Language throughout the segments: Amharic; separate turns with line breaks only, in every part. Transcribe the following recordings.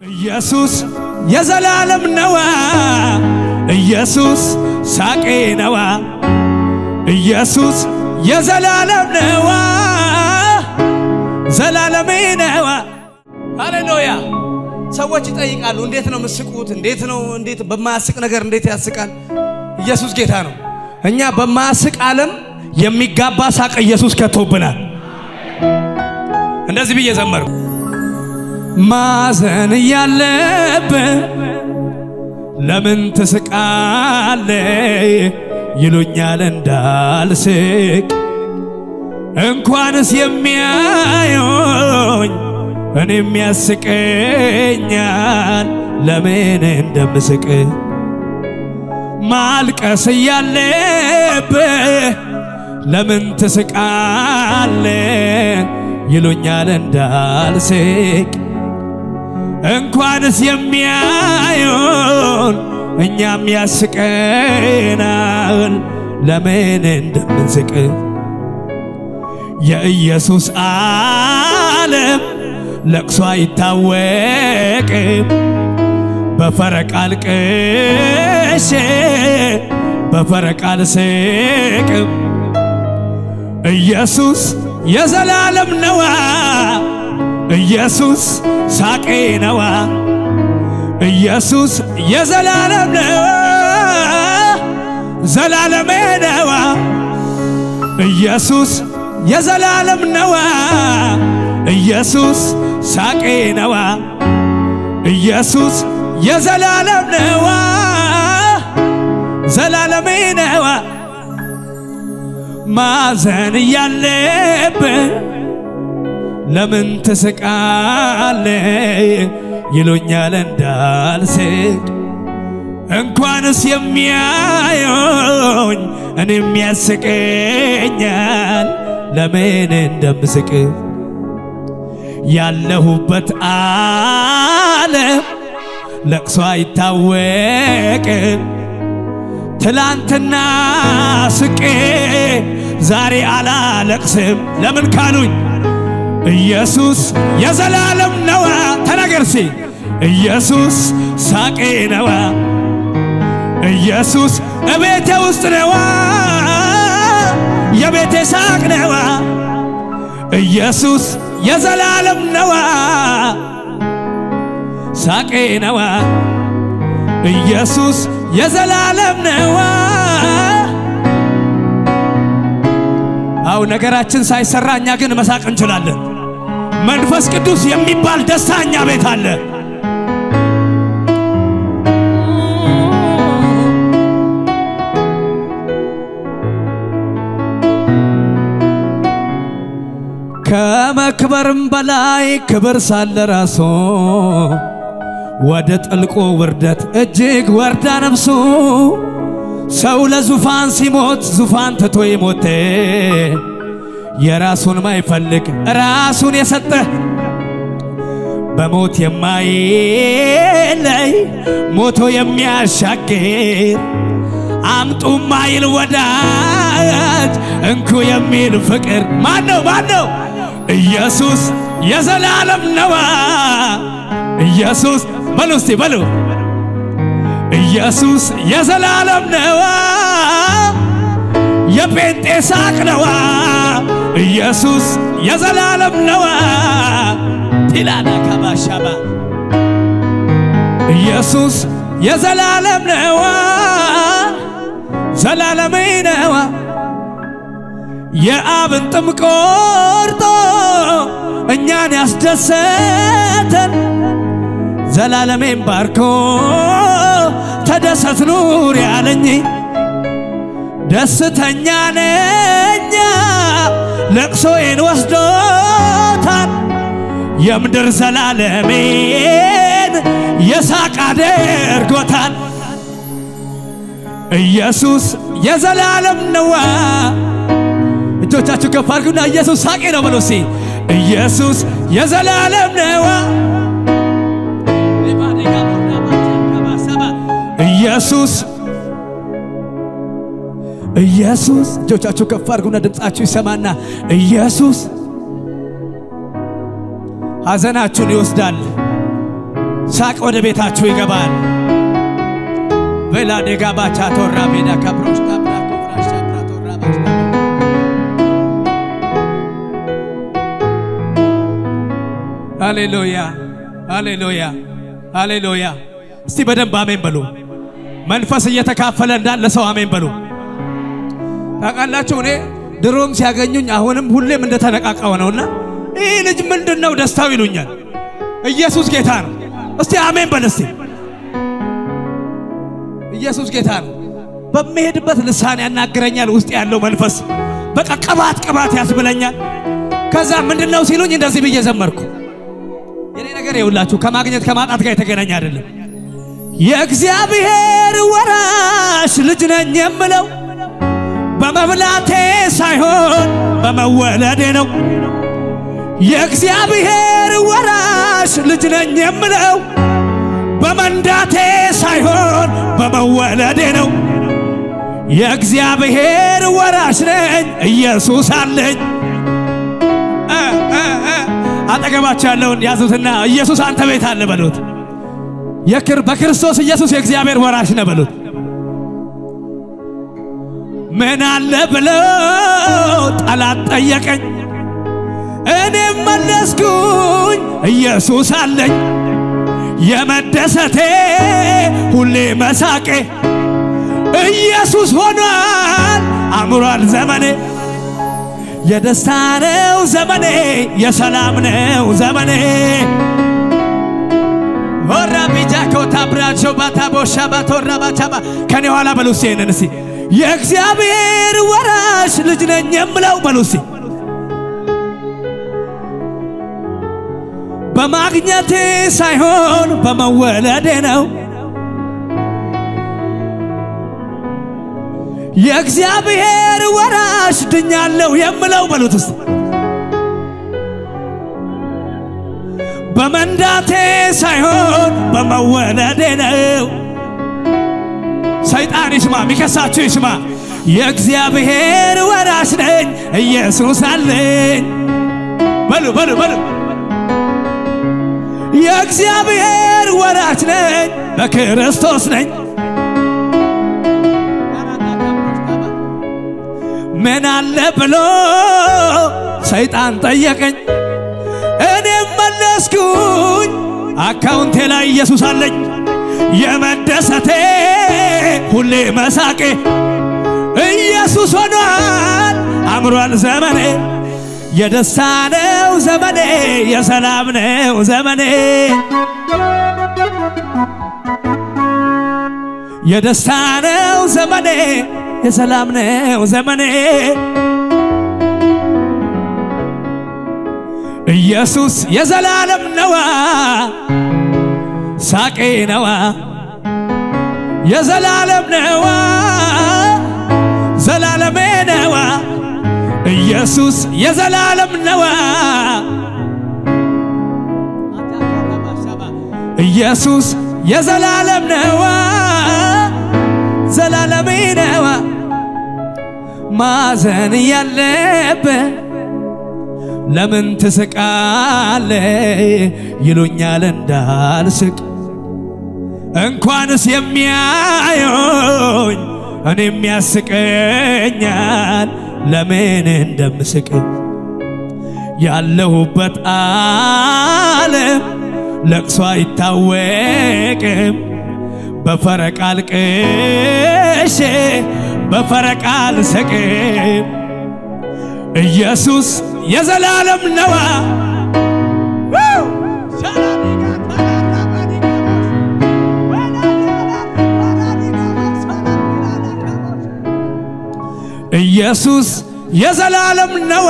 ኢየሱስ የዘላለም ነዋ፣ ኢየሱስ ሳቄ ነዋ፣ ኢየሱስ የዘላለም ነዋ፣ ዘላለሜ ነዋ። ሃሌሉያ። ሰዎች ይጠይቃሉ፣ እንዴት ነው ምስቁት? እንዴት ነው እንዴት በማያስቅ ነገር እንዴት ያስቃል? ኢየሱስ ጌታ ነው። እኛ በማያስቅ ዓለም የሚጋባ ሳቅ ኢየሱስ ከቶብናል። እንደዚህ ብዬ ዘመርኩ። ማዘን እያለብህ ለምን ትስቃለ? ይሉኛል እንዳልስቅ እንኳንስ የሚያዩኝ እኔም ያስቀኛል ለምን እንደምስቅ ማልቀስ እያለብህ ለምን ትስቃለ? ይሉኛል እንዳልስቅ እንኳንስ የሚያዩን እኛም ያስቀናል ለምን እንደምንስቅ የኢየሱስ ዓለም ለቅሶ አይታወቅም በፈረቃል ቅሼ በፈረቃል ስቅም ኢየሱስ የዘላለም ነዋ ኢየሱስ ሳቄ ነዋ ኢየሱስ የዘላለም ነዋ ዘላለሜ ነዋ ኢየሱስ የዘላለም ነዋ ኢየሱስ ሳቄ ነዋ ኢየሱስ የዘላለም ነዋ ዘላለሜ ነዋ ማዘን እያለብህ ለምን ትስቃለ? ይሉኛል እንዳልስቅ እንኳንስ የሚያዩኝ እኔም ያስቀኛል ለምን እንደምስቅ ያለሁበት ዓለም ለቅሶ አይታወቅም ትላንትና ስቄ ዛሬ አላለቅስም ለምን ካሉኝ ኢየሱስ የዘላለም ነዋ። ተናገርሲ ኢየሱስ ሳቄ ነዋ። ኢየሱስ እቤቴ ውስጥ ነዋ። የቤቴ ሳቅ ነዋ። ኢየሱስ የዘላለም ነዋ። ሳቄ ነዋ። ኢየሱስ የዘላለም ነዋ። አው ነገራችን ሳይሰራ እኛ ግን መሳቅ እንችላለን። መንፈስ ቅዱስ የሚባል ደስታ እኛ ቤት አለ። ከመክበርም በላይ ክብር ሳለ ራሱ ወደ ጥልቁ ውርደት እጅግ ወርዳ ነፍሱ ሰው ለዙፋን ሲሞት ዙፋን ትቶ የሞተ የራሱን ማይፈልግ ራሱን የሰጠ በሞት የማይለይ ሞቶ የሚያሻግር አምጡ ማይል ወዳጅ እንኩ የሚል ፍቅር ማን ነው? ማን ነው? ኢየሱስ የዘላለም ነዋ። ኢየሱስ በሉ እስቲ በሉ ኢየሱስ የዘላለም ነዋ። የጴንጤ ሳቅ ነዋ። ኢየሱስ የዘላለም ነዋ። ቲላና ከባሻባ ኢየሱስ የዘላለም ነዋ። ዘላለሜ ነዋ። የአብን ጥም ቆርጦ እኛን ያስደሰተን ዘላለሜን ባርኮ ተደሰት ኑር ያለኝ ደስተኛ ነኛ ለቅሶዬን ወስዶታል የምድር ዘላለሜን የሳቅ አድርጎታል። ኢየሱስ የዘላለም ነዋ። እጆቻችሁ ከፍ አድርጉና ኢየሱስ ሳቄ ነው በሉ እስቲ። ኢየሱስ የዘላለም ነዋ። ኢየሱስ ኢየሱስ እጆቻችሁ ከፍ አድርጉና ድምፃችሁ ይሰማና ኢየሱስ ሐዘናችሁን ይወስዳል፣ ሳቅ ወደ ቤታችሁ ይገባል። ቬላ ዴጋ ባቻ ቶራ ቤዳ ካብሮሽ ታብራ ኮፍራሽ ታብራ ቶራ ባሽ ሃሌሉያ ሃሌሉያ ሃሌሉያ። እስቲ በደንብ አሜን በሉ። መንፈስ እየተካፈለ እንዳለ ሰው አሜን በሉ። ታውቃላችሁ እኔ ድሮም ሲያገኙኝ አሁንም ሁሌም እንደተነቃቃው ነውና ይህ ልጅ ምንድን ነው ደስታው ይሉኛል። ኢየሱስ ጌታ ነው። እስቲ አሜን በል እስቲ። ኢየሱስ ጌታ ነው። በሚሄድበት ልሳን ያናግረኛል። ውስጥ ያለው መንፈስ በቃ ቅባት ቅባት ያስብለኛል። ከዛ ምንድን ነው ሲሉኝ እንደዚህ ብዬ ዘመርኩ። የኔ ነገር የውላችሁ ከማግኘት ከማጣት ጋር የተገናኘ አይደለም። የእግዚአብሔር ወራሽ ልጅ ነኝ የምለው በመብላቴ ሳይሆን በመወለዴ ነው። የእግዚአብሔር ወራሽ ልጅ ነኝ የምለው በመንዳቴ ሳይሆን በመወለዴ ነው። የእግዚአብሔር ወራሽ ነኝ፣ ኢየሱስ አለኝ። እ እ እ አጠገባቸው ያለውን ያዙትና ኢየሱስ አንተ ቤት አለ በሉት። የክር በክርስቶስ ኢየሱስ የእግዚአብሔር ወራሽ ነው በሉት። ምን አለ ብለው ጠላት ጠየቀኝ፣ እኔም መለስኩኝ ኢየሱስ አለኝ። የመደሰቴ ሁሌ መሳቄ ኢየሱስ ሆኗል አምሯል ዘመኔ። የደስታ ነው ዘመኔ፣ የሰላም ነው ዘመኔ። ሆራ ቢጃ ኮታ ብራቸው ባታ ቦሻ ባቶራ ባቻባ ከኔ ኋላ በሉ እስቲ ይሄንን እስቲ የእግዚአብሔር ወራሽ ልጅ ነኝ የምለው በሉ እስቲ በማግኘቴ ሳይሆን በመወለዴ ነው። የእግዚአብሔር ወራሽ ድኛለሁ የምለው በሉት እስቲ በመንዳቴ ሳይሆን በመወለዴ ነው። ሰይጣን ይስማ፣ ሚከሳችሁ ይስማ። የእግዚአብሔር ወራሽ ነኝ፣ ኢየሱስ አለኝ። በሉ በሉ በሉ የእግዚአብሔር ወራሽ ነኝ፣ በክርስቶስ ነኝ። ምን አለ ብሎ ሰይጣን ጠየቀኝ፣ እኔም መለስኩኝ አካውንቴ ላይ ኢየሱስ አለኝ። የመደሰቴ ሁሌ መሳቄ ኢየሱስ ሆኗል አምሯል ዘመኔ። የደስታ ነው ዘመኔ፣ የሰላም ነው ዘመኔ። የደስታ ነው ዘመኔ፣ የሰላም ነው ዘመኔ። ኢየሱስ የዘላለም ነዋ፣ ሳቄ ነዋ፣ የዘላለም ነዋ፣ ዘላለሜ ነዋ። ኢየሱስ የዘላለም ነዋ፣ ኢየሱስ የዘላለም ነዋ፣ ዘላለሜ ነዋ። ማዘን ያለብህ ለምን ትስቃለ ይሉኛል እንዳልስቅ እንኳንስ የሚያዩኝ እኔም ያስቀኛል ለምን እንደምስቅ ያለሁበት ዓለም ለቅሶ አይታወቅም በፈረቃ አልቅሼ በፈረቃ አልስቅም ኢየሱስ የዘላለም ነዋ ኢየሱስ የዘላለም ነዋ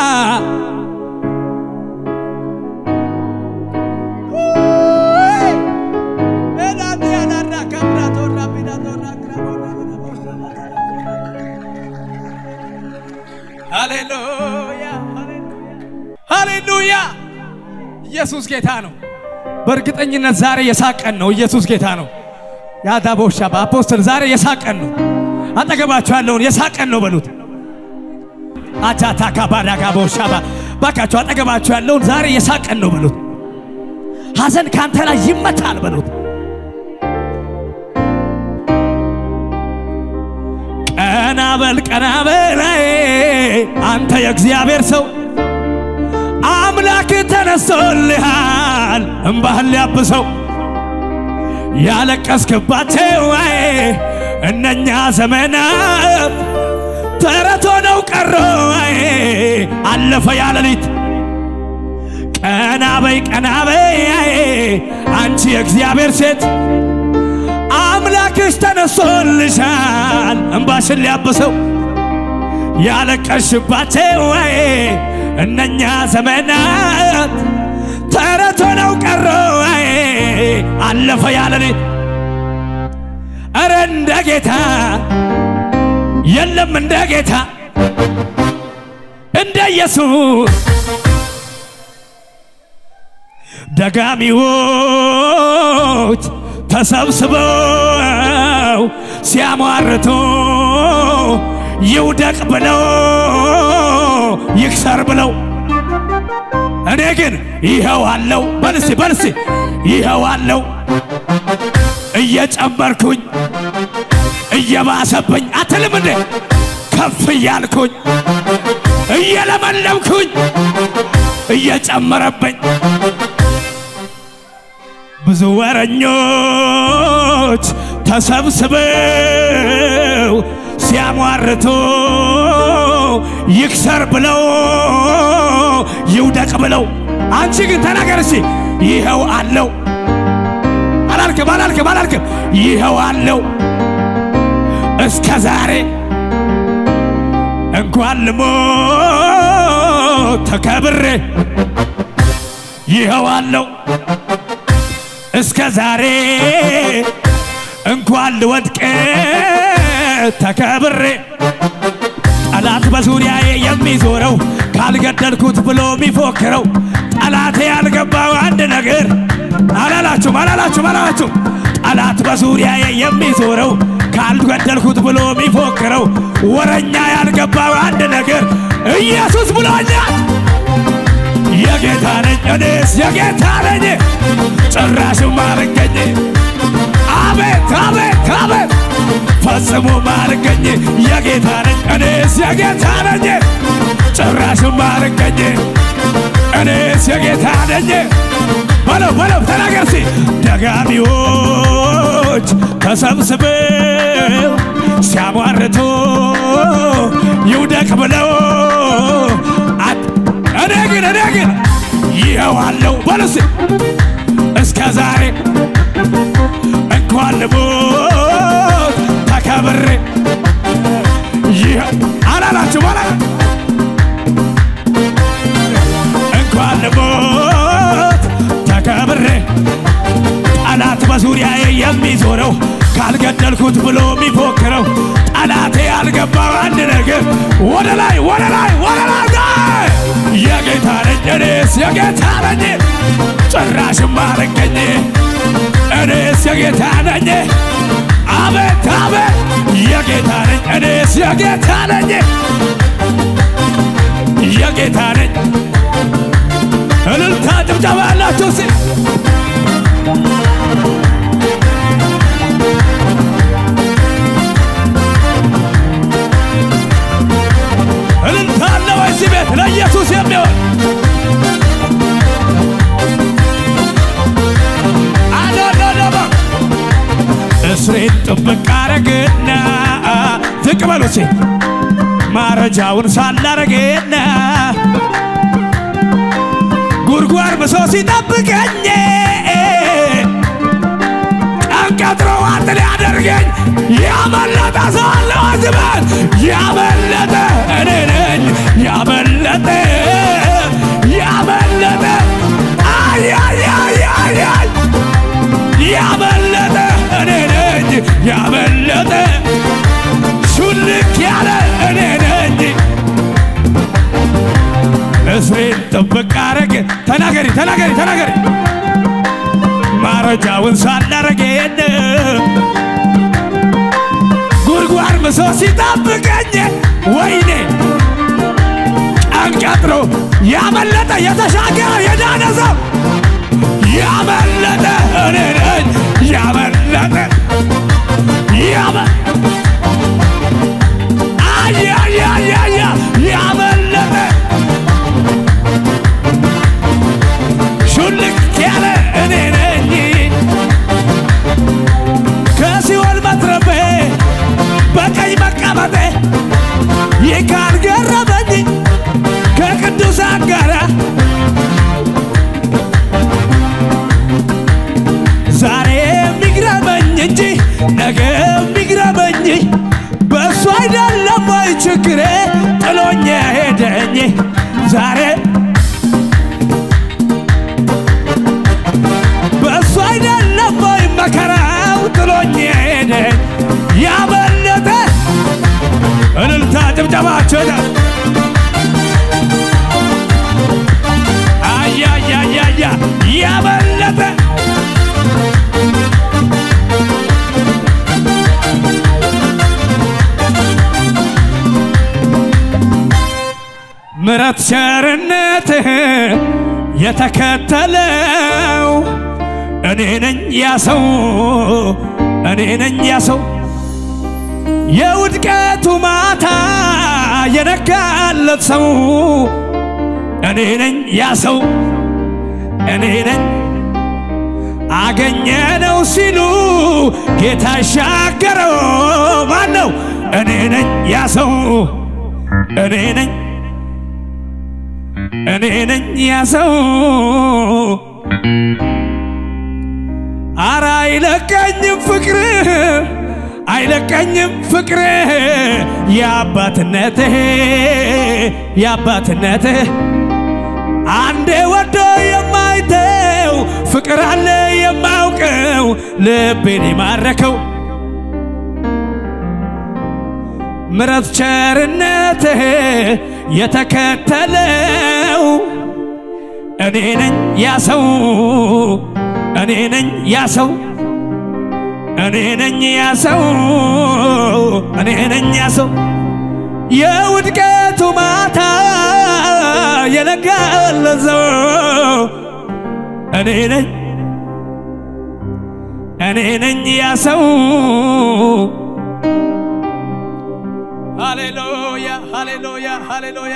ሃሌሉያ ሃሌሉያ ኢየሱስ ጌታ ነው። በእርግጠኝነት ዛሬ የሳቀን ነው። ኢየሱስ ጌታ ነው። ያዳቦሻ በአፖስትል ዛሬ የሳቀን ነው። አጠገባችሁ ያለውን የሳቀን ነው በሉት። አጃታ ካባዳ ጋቦሻባ ባካችሁ አጠገባችሁ ያለውን ዛሬ የሳቀን ነው በሉት። ሐዘን ካንተ ላይ ይመታል በሉት። ቀና በል ቀና በል አንተ የእግዚአብሔር ሰው አምላክ ተነስቶልሃል እምባህን ሊያብሰው ያለቀስክባቸው እነኛ ዘመናት ተረት ሆነው ቀሮ አለፈ ያለሊት ቀና በይ ቀና በይ አንቺ የእግዚአብሔር ሴት አምላክሽ ተነስቶልሻል እምባሽን ሊያብሰው ያለቀሽባቸው እነኛ ዘመናት ተረት ሆነው ቀሮ አለፈ ያለሊት እረ እንደ ጌታ የለም እንደ ጌታ እንደ ኢየሱስ ደጋሚዎች ተሰብስበው ሲያሟርቱ ይውደቅ ብለው ይክሰር ብለው እኔ ግን ይኸው አለው በልሲ በልሲ ይኸው አለው እየጨመርኩኝ እየባሰብኝ አትልም እንዴ ከፍ እያልኩኝ እየለመለምኩኝ እየጨመረብኝ ብዙ ወረኞች ተሰብስበው ሲያሟርቱ ይክሰር ብለው ይውደቅ ብለው አንቺ ግን ተናገር እስቲ ይኸው አለው አላልክም አላልክም አላልክም ይኸው አለው እስከ ዛሬ እንኳን ልሞት ተከብሬ ይኸው አለው እስከ ዛሬ እንኳን ልወድቅ ተከብሬ ጠላት በዙሪያዬ የሚዞረው ካልገደልኩት ብሎ የሚፎክረው ጠላቴ ያልገባው አንድ ነገር አላላችሁም አላላችሁም አላላችሁም ጠላት በዙሪያዬ የሚዞረው ካልገደልኩት ብሎ የሚፎክረው ወረኛ ያልገባው አንድ ነገር ኢየሱስ ብሎኛል። የጌታ ነኝ እኔስ የጌታ ነኝ ጭራሽም አልገኝ አቤት አቤት አቤት ፈጽሞ አልገኝ የጌታ ነኝ እኔስ የጌታ ነኝ ጭራሽም አልገኝ እኔስ የጌታ ነኝ በለው በለው ተናገር ሲ ደጋሚዎች ተሰብስበው ሲያሟርቱ ይውደቅ ብለው እኔ ግን እኔ ግን ይኸው አለው በሉስ እስከ ዛሬ እንኳን ልሞት ተከብሬ ይኸው አላላችሁ በላ እንኳን ልሞት ተከብሬ ጠላት በዙሪያዬ የሚዞረው ካልገደልኩት ብሎ የሚፎክረው ጠላቴ ያልገባው አንድ ነገር ወደ ላይ ወደ ላይ ወደ ላይ የጌታ ነኝ እኔስ የጌታ ነኝ ጭራሽም አልገኝ እኔስ የጌታ ነኝ አቤት አቤት የጌታ ነኝ እኔስ የጌታ ነኝ የጌታ ነኝ እልልታ ጭብጨባ ያላችሁ ሲ እልልታ አለ ወይ እዚህ ቤት ለኢየሱስ የሚሆን አዶዶዶባ እስሬን ጥብቅ አረግና ዝቅ በሉ እስኪ ማረጃውን ሳላረግና ጉድጓድ ብሶ ሲጠብቀኝ ቀን ቀጥሮ ዋጥ ሊያደርገኝ ያመለጠ ሰው አለ ዋዝበት ያመለጠ እኔ ነኝ ያመለጠ ያመለጠ አያያያያይ ያመለጠ እኔ ነኝ ያመለጠ ሹልክ ያለ እኔ ነኝ እስሬን ጥብቅ አረግ ተናገሪ ተናገሪ ተናገሪ ማረጃውን ሳላረገን ጉድጓድ ምሶ ሲጠብቀኝ ወይኔ ቀን ቀጥሮ ያመለጠ የተሻገረ የዳነ ሰው ያመለጠ እኔ ነኝ ያመለጠ ያመ አያያያያ ያመለጠ ሹልክ ያለ እኔ ነኝ ከሲኦል መትረፌ በቀኝ መቀመጤ ይህ ካልገረመኝ ከቅዱሳን ጋር ዛሬ የሚግረመኝ እንጂ ነገ የሚግረመኝ በእሱ አይደለም ወይ ችግሬ ጥሎኝ ሄደኝ ዛሬ በእሱ አይደለም ወይ መከራው ጥሎኝ ሄደኝ ያመለጠ እልልታ ጭብጨባቸው አያያያያ ያመለጠ ምረት ቸርነትህ የተከተለው እኔ ነኝ ያ ሰው እኔ ነኝ ያ ሰው የውድቀቱ ማታ የነጋለት ሰው እኔ ነኝ ያ ሰው እኔ ነኝ አገኘነው ሲሉ ጌታ ሻገረው ማን ነው? እኔ ነኝ ያ ሰው እኔ ነኝ እኔ ነኝ ያ ሰው አረ አይለቀኝም ፍቅርህ አይለቀኝም ፍቅርህ የአባትነትህ የአባትነትህ አንዴ ወዶ የማይተው ፍቅር አለ የማውቀው ልቤን የማረከው ምረት ቸርነትህ የተከተለው እኔ ነኝ ያ ሰው እኔ ነኝ ያ ሰው እኔ ነኝ ያ ሰው እኔ ነኝ ያ ሰው የውድቀቱ ማታ የነጋለት ሰው እኔ ነኝ እኔ ነኝ ያ ሰው ሃሌሉያ ሃሌሉያ ሃሌሉያ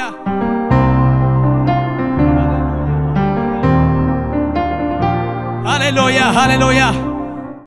ሃሌሉያ ሃሌሉያ